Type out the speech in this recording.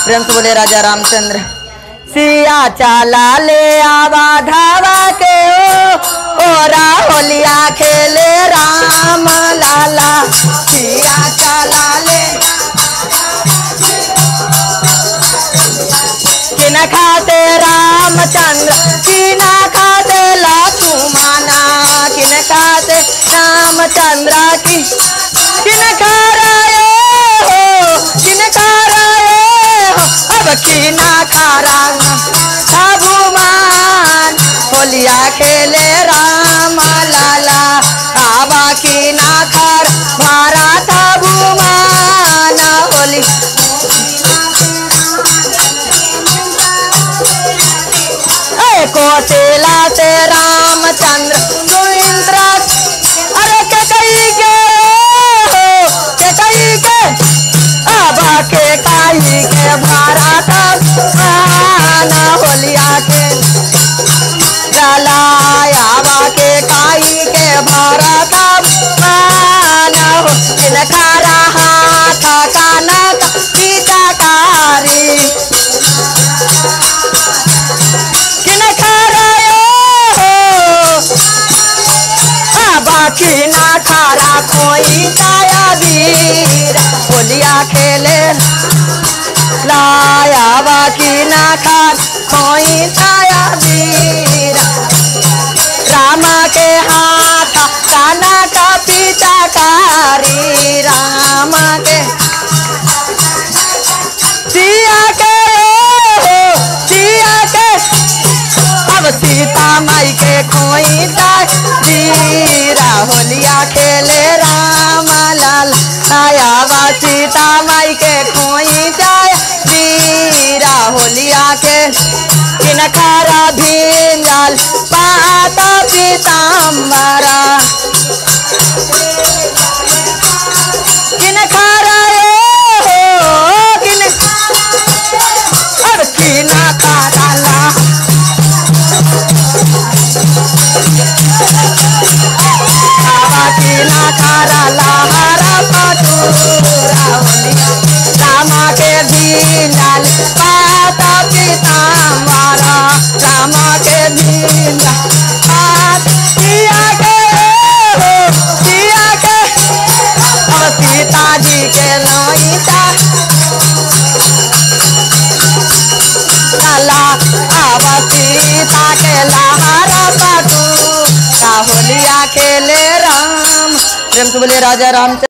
प्रेम से बोले राजा रामचंद्र सिया चाला ले आवा धावा के ओ ओरा होलिया खेले राम लाला सिया चाला ले किन खाते रामचंद्र किन खाते लक्ष्मणा किन खाते रामचंद्र की किन खा रहे हो किन खा रहे हो अब किन खा रहा भगवान होलिया खेले राम लाला आबा किन खर मारा था भगवान होली ए कोटेला से रामचंद्र सुइंद्र अरे के कही के हो के कही के अब के कही के भारत आना होलिया के जलाया बा के कही के भारत आना हो इनका रहा था कानक पिटाकारी किन खा रहे हो आ, बाकी ना खारा कोई ताया वीर होलिया खेले लाया बाकी ना खार कोई ताया वीर रामा के हाथ काना का पिटाकारी रामा के सिया के हो सिया के अब सीता माई के खोई जीरा होलिया खेले राम लाल आयावा सीता माई के खोई जाए वीरा होलिया के किन खारा भींजल पाता पीताम्बरा किन खारा ए हो किन अब किन खारा ला बाबा खारा लहरा पटूरा होलिया रामा के भींजल पाता पीताम्बरा रामा के भींजल पात सिया के हो सिया के अब सीताजी के नोईता लाला अब सीता के लहरा पटू होलिया खेले राम प्रेम से बोले राजा राम